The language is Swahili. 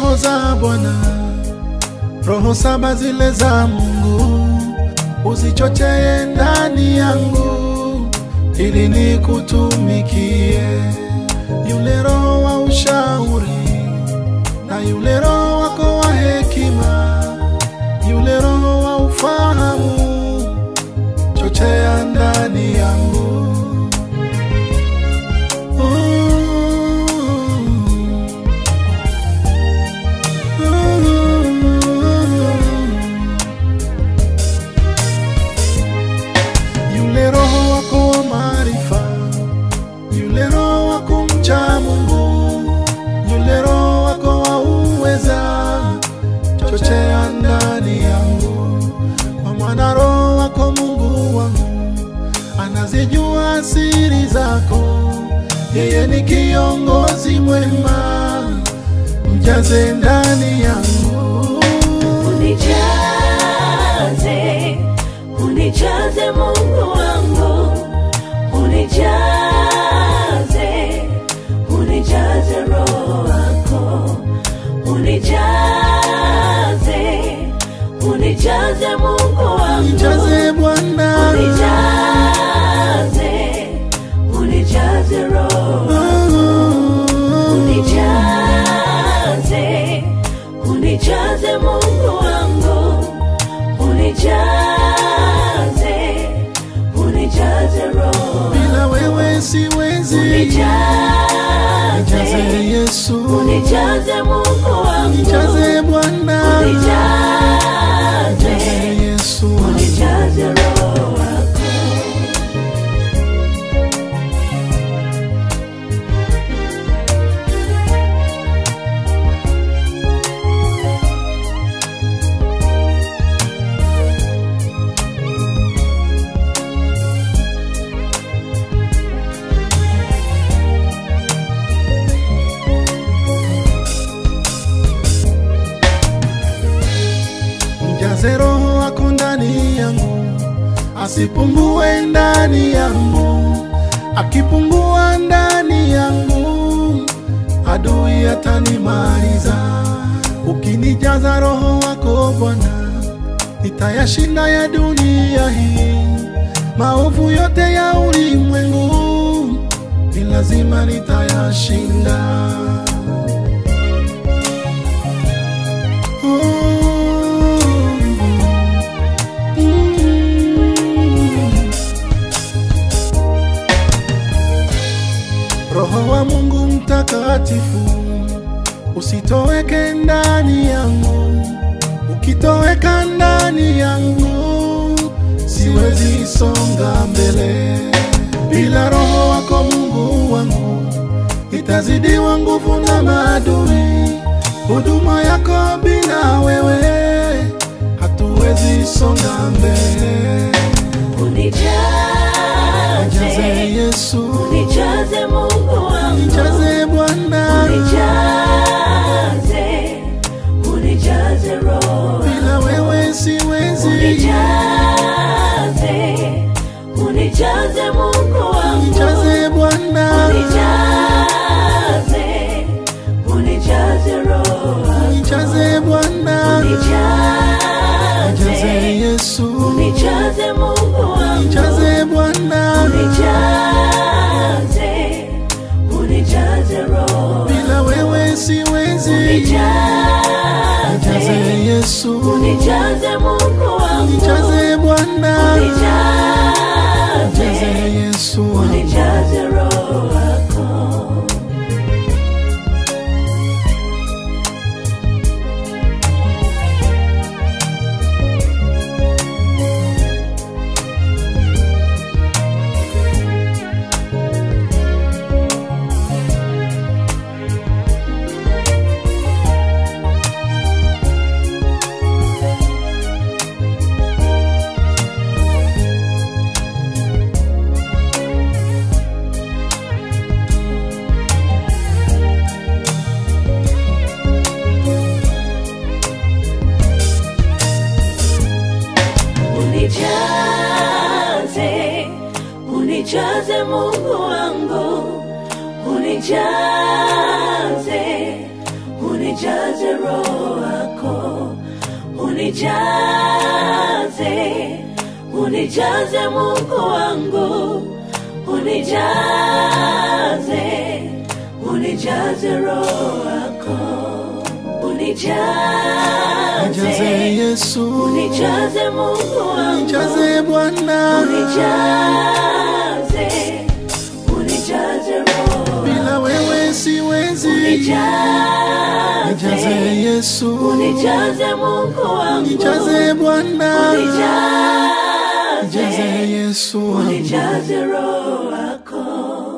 roho za Bwana, roho saba zile za Mungu, uzichochee ndani yangu ili nikutumikie. Yule roho wa ushauri na yule roho wako wa hekima, yule roho wa ufahamu, chochea ndani yangu. Yule roho wako wa maarifa, yule roho wa kumcha Mungu, yule roho wako wa uweza, chochea ndani yangu, kwa maana roho wako Mungu wangu anazijua siri zako, yeye ni kiongozi mwema, mjaze ndani yangu. Unijaze, unijaze Mungu wangu, unijaze, unijaze Roho wako, unijaze, unijaze Mungu wangu, Nijaze Bwana, unijaze, unijaze Roho unijaze, unijaze Mungu wangu, unijaze, unijaze Roho, bila wewe siwezi. Nijaze unijaze, Yesu, unijaze Mungu wangu, nijaze Bwana, nijaze unijaze, Yesu. unijaze Roho wako. Mjaze roho wako ndani yangu, asipungue ndani yangu. Akipungua ndani yangu, adui atanimaliza. Ukinijaza roho wako Bwana, nitayashinda ya dunia hii, maovu yote ya ulimwengu, ni lazima nitayashinda. Roho wa Mungu mtakatifu usitoweke ndani yangu, ukitoweka ndani yangu siwezi songa mbele. Bila roho wako Mungu wangu itazidiwa nguvu na maadui. Huduma yako bila wewe hatuwezi songa mbele. Nijaze Unijaze, Yesu, unijaze Mungu wangu, nijaze Bwana, unijaze, unijaze Roho bila wewe siwezi. unijaze, unijaze Mungu wangu, Nijaze Bwana, unijaze, unijaze Roho wako. nijaze Bwana, nijaze unijaze, Yesu, unijaze Mungu wangu, nijaze Bwana, unijaze, unijaze Roho bila wewe siwezi. Nijaze unijaze, Yesu, unijaze Mungu wangu, nijaze Bwana, nijaze unijaze, Yesu. unijaze Roho wako. unijaze Mungu wangu, unijaze, unijaze unijaze roho wako, unijaze, unijaze Mungu wangu, unijaze, unijaze roho wako, Nijaze unijaze, Yesu, unijaze Mungu wangu, nijaze Bwana, unijaze, unijaze roho bila wewe siwezi. unijaze, Nijaze Yesu, unijaze Mungu wangu, nijaze Bwana, nijaze unijaze, Yesu wangu. unijaze roho wako.